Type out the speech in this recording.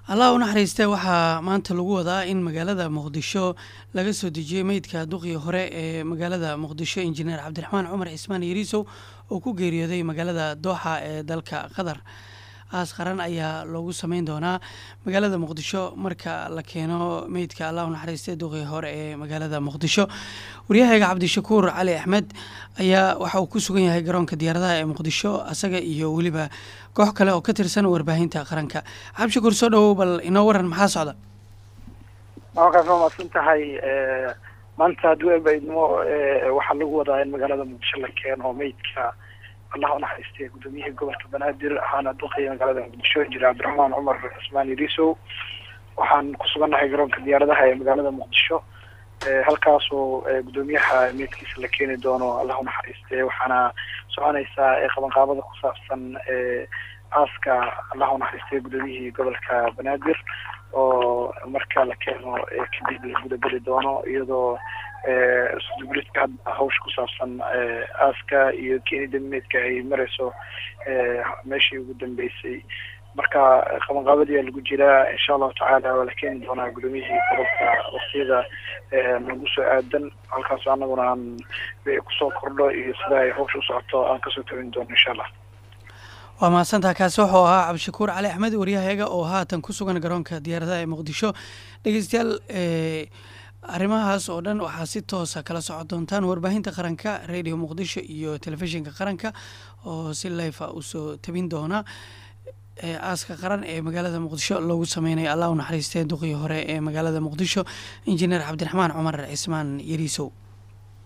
allah u naxariiste waxaa maanta lagu wadaa in magaalada muqdisho laga soo dejiyey meydka duqii hore ee magaalada muqdisho injineer cabdiraxmaan cumar cismaan yariisow oo ku geeriyooday magaalada dooxa ee dalka qatar aas qaran ayaa loogu sameyn doonaa magaalada muqdisho marka la keeno meydka allah u naxariiste duqii hore ee magaalada muqdisho waryahayga cabdishakuur cali axmed ayaa waxa uu ku sugan yahay garoonka diyaaradaha ee muqdisho asaga iyo weliba koox kale oo ka tirsan warbaahinta qaranka cabdishakuur soo dhawow bal inoo waran maxaa socda markaas waa maadsan tahay maanta hadduu ebaidnimo waxaa lagu wadaa in magaalada muqdisho la keeno meydka allah u naxariistay gudoomiyihii gobolka banaadir ahaana duqaya magaalada muqdisho injineer cabdiraxmaan cumar cismaan yariisow waxaan ku sugannahay garoonka diyaaradaha ee magaalada muqdisho halkaasoo gudoomiyaha meydkiisa la keeni doono allah u naxariiste waxaana soconaysaa qabanqaabada ku saabsan aaska allah u naxariistay gudoomiyihii gobolka banaadir oo marka la keeno kadib la gudageli doono iyadoo sudubridka hadda hawsha ku saabsan aaska iyo keenida meydka ay mareyso meeshii ugu dambeysay marka qabanqaabadii lagu jiraa insha allahu tacaala waa la keeni doonaa gudoomiyihii gobolka waktiyada nagu soo aadan halkaas anaguna aan kusoo kordho iyo sida ay hawsha usocoto aan kasoo tabin doono insha allah waa mahadsantaha kaasi wuxuu ahaa cabdishakuur cali axmed waryahayaga oo haatan ku sugan garoonka diyaaradaha ee muqdisho dhegeystayaal arrimahaas oo dhan waxaa si toosa kala socon doontaan warbaahinta qaranka radio muqdisho iyo telefishinka qaranka oo si lifa usoo tabin doona aaska qaran ee magaalada muqdisho loogu sameynayo allah u naxariistee duqii hore ee magaalada muqdisho injineer cabdiraxmaan cumar cismaan yariisow